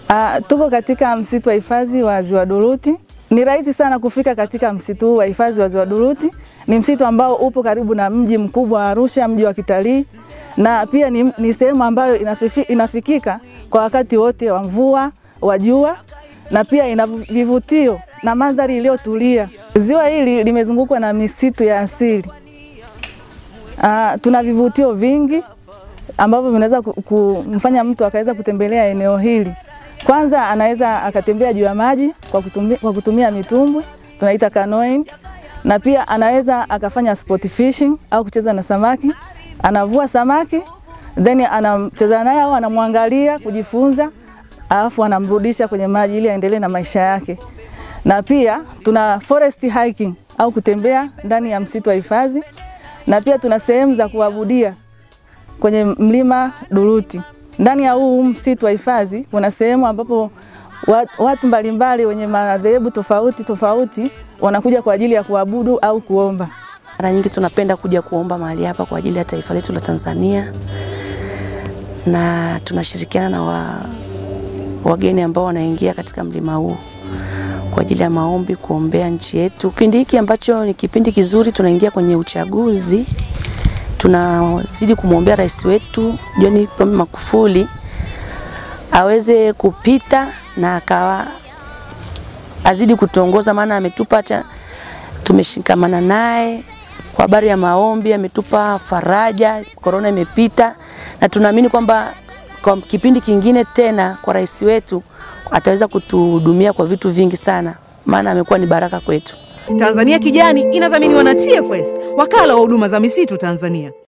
Ah, tuko katika msitu wa hifadhi wa Ziwa Duruti. Ni rahisi sana kufika katika msitu huu wa hifadhi wa Ziwa Duruti. Ni msitu ambao upo karibu na mji mkubwa wa Arusha, mji wa kitalii, na pia ni, ni sehemu ambayo inafifi, inafikika kwa wakati wote wa mvua, wa jua, na pia ina vivutio na mandhari iliyotulia. Ziwa hili limezungukwa na misitu ya asili. Ah, tuna vivutio vingi ambavyo vinaweza ku- kumfanya mtu akaweza kutembelea eneo hili. Kwanza anaweza akatembea juu ya maji kwa kutumia, kwa kutumia mitumbwi tunaita canoeing, na pia anaweza akafanya sport fishing au kucheza na samaki. Anavua samaki then anamcheza naye au anamwangalia kujifunza, alafu anamrudisha kwenye maji ili aendelee na maisha yake. Na pia tuna forest hiking au kutembea ndani ya msitu wa hifadhi, na pia tuna sehemu za kuabudia kwenye mlima Duruti. Ndani ya huu msitu wa hifadhi kuna sehemu ambapo wa- watu mbalimbali wenye madhehebu tofauti tofauti wanakuja kwa ajili ya kuabudu au kuomba. Mara nyingi tunapenda kuja kuomba mahali hapa kwa ajili ya taifa letu la Tanzania, na tunashirikiana na wa, wageni ambao wanaingia katika mlima huu kwa ajili ya maombi, kuombea nchi yetu. Kipindi hiki ambacho ni kipindi kizuri, tunaingia kwenye uchaguzi, tunazidi kumwombea rais wetu John Pombe Magufuli aweze kupita na akawa azidi kutuongoza, maana ametupa cha tumeshikamana naye kwa habari ya maombi, ametupa faraja, korona imepita, na tunaamini kwamba kwa kipindi kingine tena kwa rais wetu ataweza kutuhudumia kwa vitu vingi sana, maana amekuwa ni baraka kwetu. Tanzania Kijani inadhaminiwa na TFS, wakala wa huduma za misitu Tanzania.